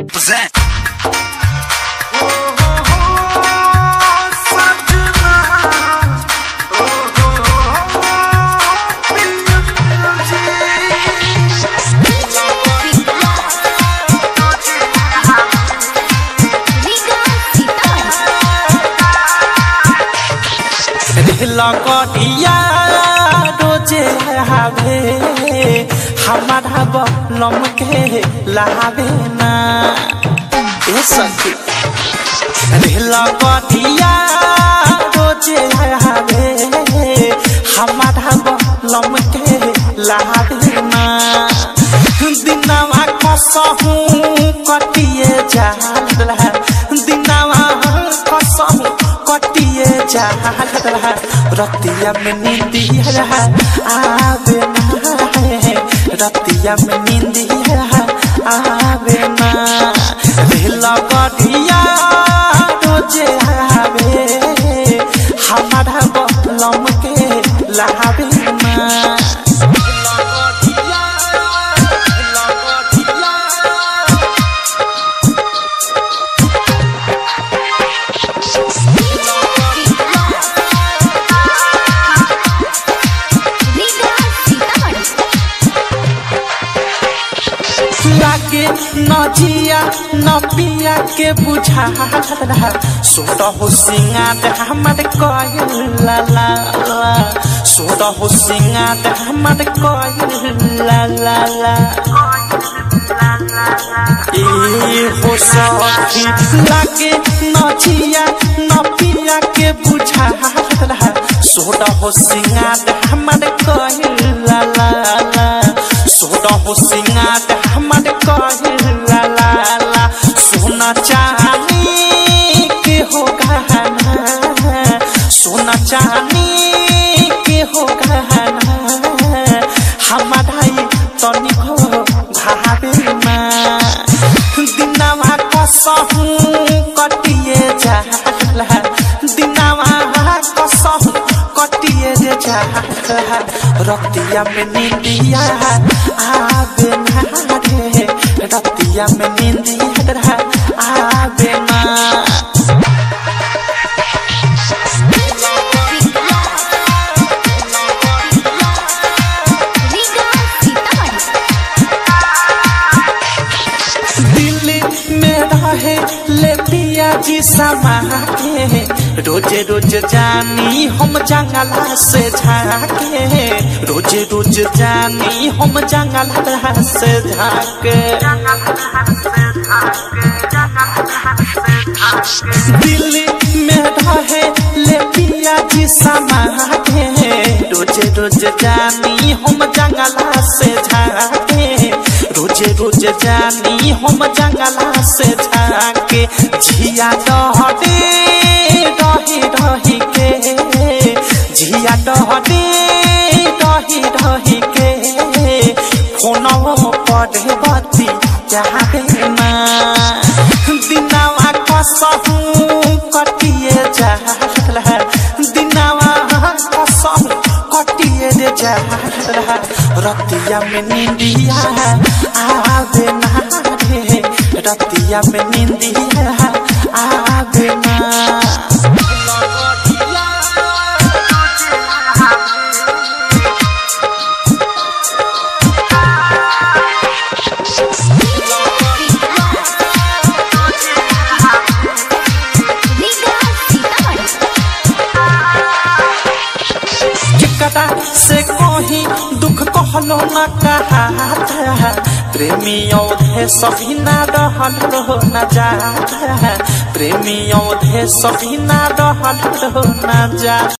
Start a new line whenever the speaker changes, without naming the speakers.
present.
लगटिया रोजे हावे हमारा बलम के लावे ना ए सखी रे लगटिया रोजे हावे हमारा बलम के लावे ना दिनवा कसहू कटिए जाला दिनवा कसहू कटिए जाला रतिया में नींदिया आवे ना रतिया में नींदिया आवे ना रेल गड़िया रोजे आवे हमारा बलम के लावे ना लागे नजिया नपिया के बुझा सोट हो सिंगार हमर कयल ला ला ला सोट हो सिंगार हमर कयल ला ला ला ए हो सखी लागे नजिया नपिया के बुझा सोट हो सिंगार हमर कयल ला ला ला सोट हो सिंगार हमर कहिल ला ला ला सोना चांदी के हो गहना सोना चांदी के हो गहना हमारा तनी हो भावे ना दिनवा कसहू कटिए जाला दिनवा कसहू कटिए जाला रतिया में नींदिया आवे ना रे रतिया में नींदिया आवे ना दिल्ली में रहे ले पिया जी समा के रोजे रोज जानी हम जंगला से झाके रोजे रोज जानी हम जंगला से झाके दिल्ली में रहे ले पिया जी समा के रोजे रोज जानी हम जंगला से झाके रोजे रोज जानी हम जंगला से झाके झिया डहडे रही रही के झिया डहडे रही रही के फोनवो पढ़े बती चाहे ना दिनवा कसहू कटिए जाला दिनवा कसहू कटिए रे जाला रतिया में नींदिया आवे ना रे रतिया में नींदिया आवे ना केकरा से कही दुख कहलो न कहा प्रेमी औधे सभी ना रहल रहो न जा प्रेमी औधे सभी ना रहल रहो न जा